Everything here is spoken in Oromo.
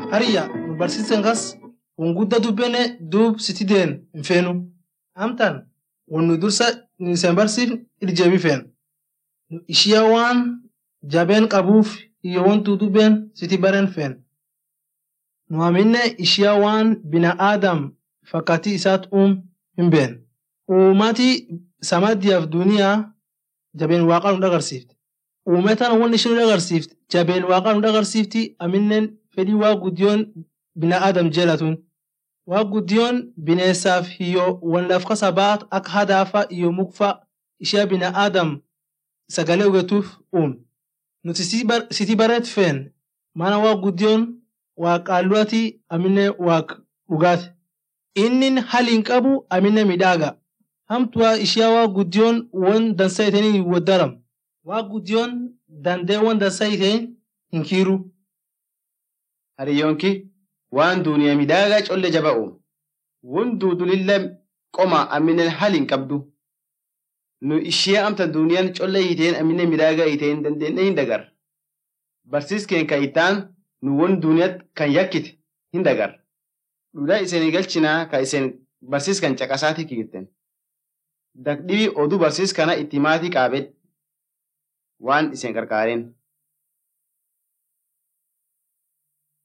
Hariyya nu barsiisan kas won guddaa dubbenne duub siti deen hin feenu. Amtaan won nu dursa nu isan barsiifne irjeebii feena. Nu ishiyaa waan jabeen qabuuf iyo won duudubbeen siti baren feena. Nu aminne ishiyaa waan binaadam fakkaatii isaat uum hin beekne. Uumati samadiyaaf duniyaa jabeen waaqaa nu agarsiifte. Uumetaan won ishin nu agarsiifte jabeen waaqaa nu agarsiifti aminnen fedhii waaq guddiyoon binaadam jeelatun. Waaq guddiyoon bineessaaf iyo won laf kasa baat akka hadaafa iyo mukfa ishee binaadam sagalee hugetuuf uume. Nuti siti bareet feene maana waaq guddiyoon waaq qaalluwati aminne waaq dhugaati. Innin hali hin qabu aminne midhaaga. Hamtuwaa ishiyaa waaq guddiyoon won dansa itanii hin woddaram. Waaq guddiyoon dandee won dansa iteen hin kiiru. Hariyyoonki waan duuniyaa midhaagaa colle jaba uume. Won duudulillee qoma aminen hali hin qabdu. Nu ishee amta duuniyaan colle hiiteen aminen midhaagaa hiiteen dandeenye hin dagar. Barsiiskeen kan itaan nu won duuniyaat kan yakkite hin dagar. Dhugaa isin galchinaa ka isin barsiiskan caqasaatii kiirten. Dakdhibii oduu barsiiskana itti maatii qaabedhe waan isin qarqaareen.